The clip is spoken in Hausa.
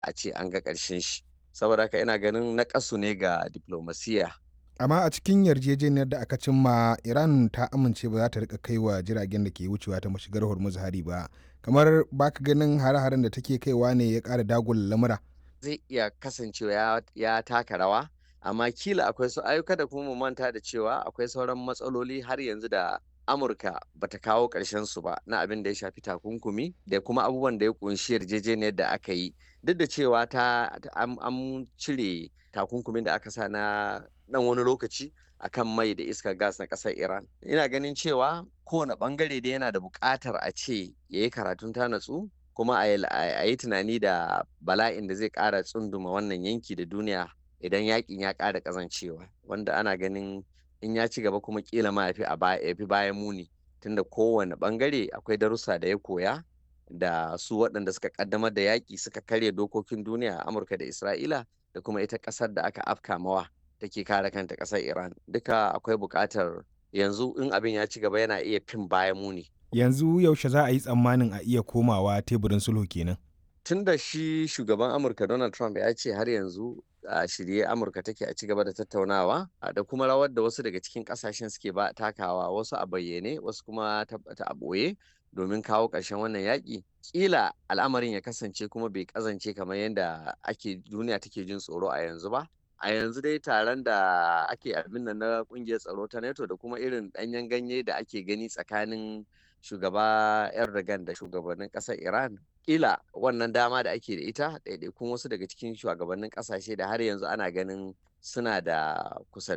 a ce an ga ƙarshen shi saboda haka ina ganin naƙasu ne ga diplomasiya amma a cikin yarjejeniyar da aka cimma iran ta amince ba za ta rika kai wa jiragen da ke wucewa ta mashigar hormuz hari ba kamar baka ganin hare-haren da take kaiwa ne ya ƙara dagula lamura zai iya kasancewa ya, ya taka rawa amma kila akwai su ayyuka da kuma mu manta da cewa akwai sauran matsaloli har yanzu da amurka bata kawo ƙarshen su ba na abin da ya shafi takunkumi da kuma abubuwan da ya kunshi yarjejeniyar da aka yi duk da cewa ta an cire takunkumin da aka sa na dan wani lokaci akan mai da iskar gas na ƙasar iran ina ganin cewa kowane bangare da yana da buƙatar a ce ya yi karatun ta natsu kuma a yi tunani da bala'in da zai ƙara tsunduma wannan yanki da duniya idan yakin ya ƙara ƙazancewa wanda ana ganin in ya ci gaba kuma kila ma ya fi bayan muni tunda kowane bangare akwai darussa da ya koya da su waɗanda suka kaddamar da yaƙi suka karya dokokin duniya a amurka da isra'ila da kuma ita ƙasar da aka afka mawa take kare kanta ƙasar iran duka akwai buƙatar yanzu in abin ya ci gaba yana iya fin bayan muni yanzu yaushe za a yi tsammanin a iya komawa teburin sulhu kenan tun da shi shugaban amurka donald trump ya ce har yanzu a shirye amurka take a ci gaba da tattaunawa da kuma rawar da wasu daga cikin kasashen suke ba takawa wasu a bayyane wasu kuma ta a ɓoye domin kawo ƙarshen wannan yaƙi ƙila al'amarin ya kasance kuma bai ƙazance kamar yadda ake duniya take jin tsoro a yanzu ba a yanzu dai taron da ake abin nan na ƙungiyar tsaro ta nato da kuma irin ɗanyen ganye da ake gani tsakanin shugaba erdogan da shugabannin ƙasar iran kila wannan dama da ake da ita ɗaiɗaikun wasu daga cikin shugabannin ƙasashe da har yanzu ana ganin suna da kusa